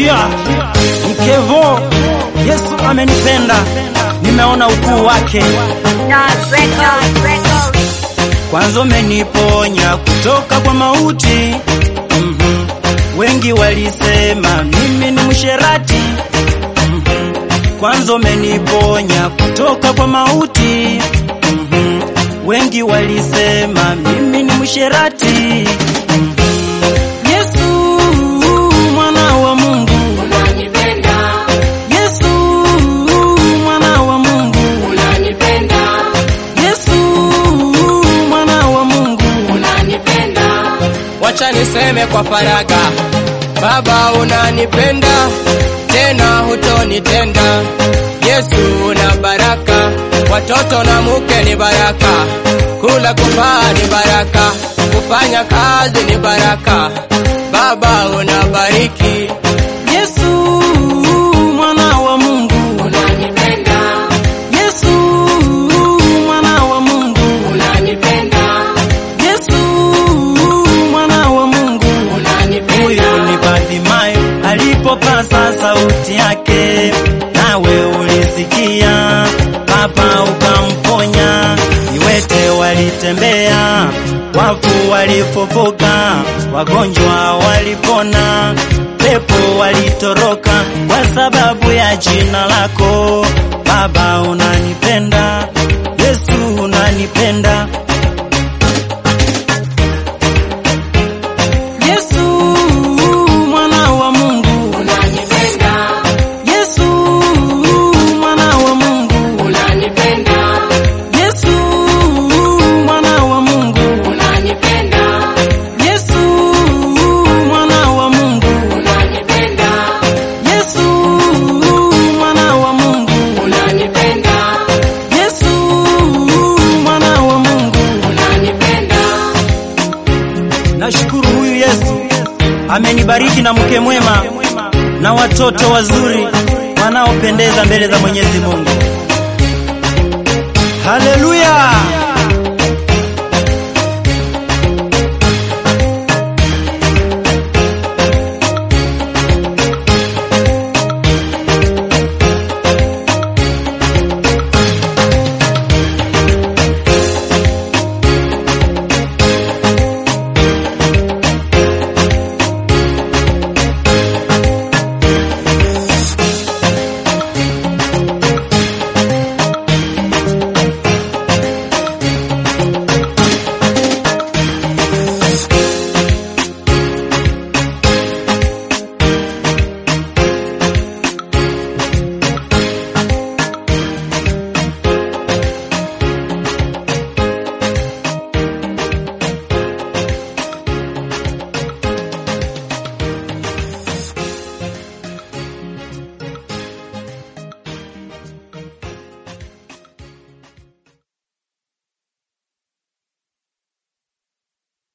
Yeah, Mkevo, Yesu amenipenda, nimeona ukuu wake. Kwanza umeniponya kutoka kwa mauti. Mhm. Wengi walisema mimi ni msherati. Mhm. Kwanza umeniponya kutoka kwa mauti. Mhm. Wengi walisema mimi ni msherati. Mhm. Yesu mwana wa Mungu, Unanipenda, Yesu mwana wa Mungu, unanipenda, Yesu mwana wa Mungu. unanipenda. Wacha niseme kwa faraga, Baba unanipenda, tena hutonitenda. Yesu una baraka, watoto na muke ni baraka, kula kuvaa ni baraka, kufanya kazi ni baraka. Baba unabariki, Yesu mwana wa Mungu, Unanipenda, Yesu mwana wa Mungu, unanipenda, Yesu mwana wa Mungu. unanipenda. Huyu ni Bartimayo alipopasa sauti yake, nawe ulisikia, Baba ukamponya. Viwete walitembea, wafu walifufuka, wagonjwa walipona, pepo walitoroka kwa sababu ya jina lako. Baba unanipenda, Yesu unanipenda. Yesu mwana wa Mungu, Unanipenda, Yesu mwana wa Mungu, unanipenda, Yesu mwana wa Mungu, unanipenda, Yesu mwana wa Mungu, unanipenda, Yesu mwana wa Mungu, unanipenda, Yesu mwana wa Mungu. unanipenda. Nashukuru huyu Yesu amenibariki na mke mwema na watoto wazuri wanaopendeza mbele za Mwenyezi Mungu. Haleluya!